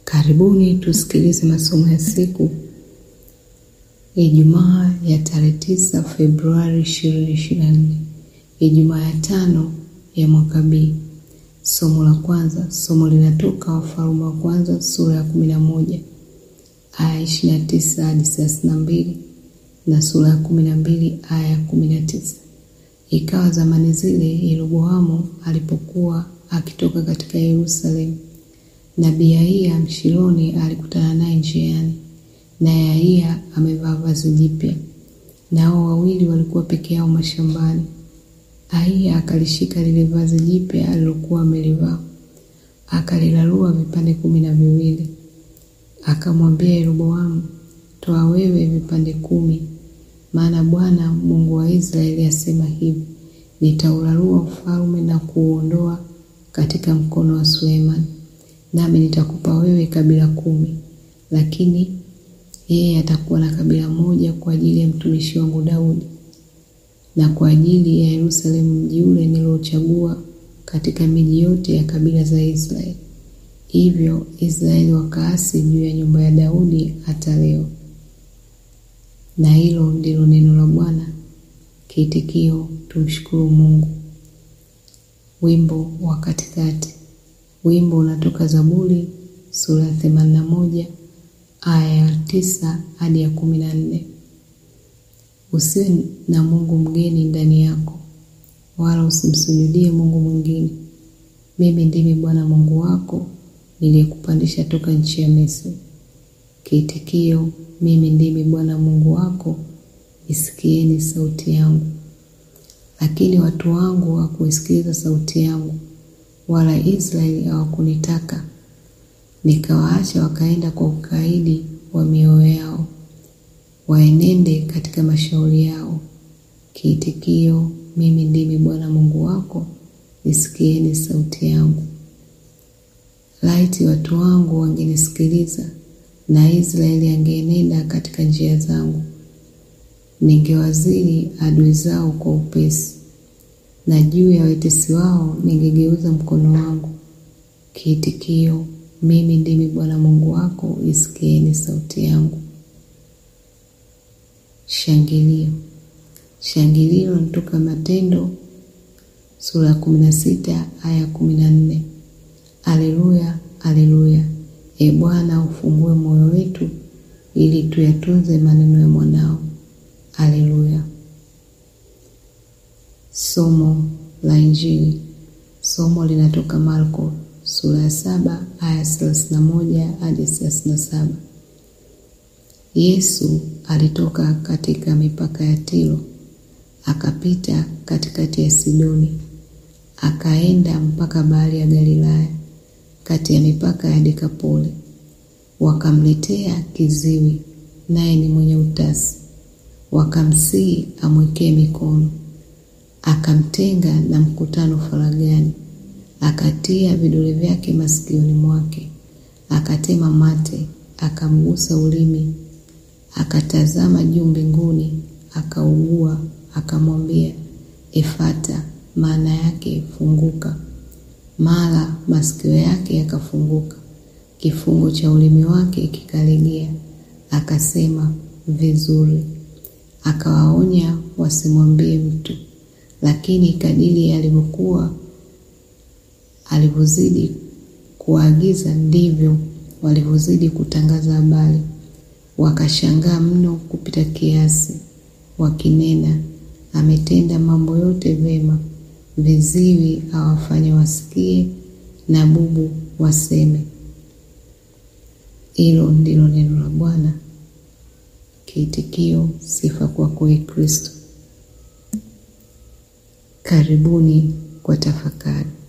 Karibuni tusikilize masomo ya siku Ijumaa ya tarehe tisa Februari ishirini ishirini na nne Ijumaa ya tano ya mwaka B. Somo la kwanza, somo linatoka Wafalme wa kwanza sura ya kumi na moja aya ishirini na tisa hadi thelathini na mbili na sura ya kumi na mbili aya ya kumi na tisa. Ikawa zamani zile, Yeroboamu alipokuwa akitoka katika Yerusalemu, nabii Ahiya Mshiloni alikutana naye njiani, naye Ahiya amevaa vazi jipya, nao wawili walikuwa peke yao mashambani. Ahiya akalishika lile vazi jipya alilokuwa amelivaa, akalilarua vipande kumi na viwili, akamwambia Yeroboamu, toa wewe vipande kumi, maana Bwana Mungu wa Israeli asema hivi, nitaularua ufalme na kuuondoa katika mkono wa Sulemani, nami nitakupa wewe kabila kumi, lakini yeye atakuwa na kabila moja kwa ajili ya mtumishi wangu Daudi na kwa ajili ya Yerusalemu, mji ule niliochagua katika miji yote ya kabila za Israeli. Hivyo Israeli wakaasi juu ya nyumba ya Daudi hata leo. Na hilo ndilo neno la Bwana. Kiitikio: tumshukuru Mungu. Wimbo wa katikati. Wimbo unatoka Zaburi sura ya themanini na moja aya ya tisa hadi ya kumi na nne. Usiwe na mungu mgeni ndani yako, wala usimsujudie mungu mwingine. Mimi ndimi Bwana Mungu wako niliyekupandisha toka nchi ya Misri. Kiitikio: mimi ndimi Bwana Mungu wako, isikieni sauti yangu. Lakini watu wangu hawakuisikiliza sauti yangu, wala Israeli hawakunitaka, nikawaacha wakaenda kwa ukaidi wa mioyo yao, waenende katika mashauri yao. Kiitikio: mimi ndimi Bwana Mungu wako, isikieni sauti yangu. Laiti watu wangu wangenisikiliza, na Israeli angeenenda katika njia zangu, ningewazidi adui zao kwa upesi, na juu ya watesi wao ningegeuza mkono wangu. Kiitikio: mimi ndimi Bwana Mungu wako, isikieni sauti yangu. Shangilio. Shangilio linatoka Matendo sura ya kumi na sita aya ya kumi na nne. Aleluya, aleluya! E Bwana, ufungue moyo wetu ili tuyatunze maneno ya mwanao. Aleluya. Somo la Injili. Somo linatoka Marko sura ya saba aya thelathini na moja hadi thelathini na saba. Yesu alitoka katika mipaka ya Tiro akapita katikati ya Sidoni akaenda mpaka bahari ya Galilaya kati ya mipaka ya Dekapoli. Wakamletea kiziwi, naye ni mwenye utasi, wakamsihi amwekee mikono. Akamtenga na mkutano faragani, akatia vidole vyake masikioni mwake, akatema mate, akamgusa ulimi, akatazama juu mbinguni, akaugua, akamwambia, Efata, maana yake funguka. Mara masikio yake yakafunguka, kifungo cha ulimi wake kikalegea, akasema, vizuri. Akawaonya wasimwambie mtu, lakini kadiri alivyokuwa alivyozidi kuwaagiza ndivyo walivyozidi kutangaza habari. Wakashangaa mno kupita kiasi, wakinena, ametenda mambo yote vema. Viziwi awafanye wasikie, na bubu waseme. Hilo ndilo neno la Bwana. Kiitikio: sifa kwako, Ee Kristo. Karibuni kwa tafakari.